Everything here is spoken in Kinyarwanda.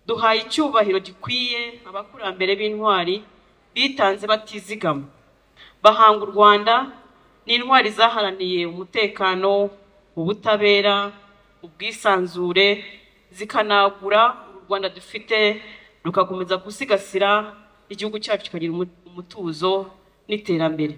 duhaye icyubahiro gikwiye abakurambere b'intwari bitanze batizigama bahanga u Rwanda n'intwari zaharaniye umutekano ubutabera ubwisanzure zikanagura u Rwanda dufite rugakomeza gusigasira igihugu cyacu kikagira umutuzo n'iterambere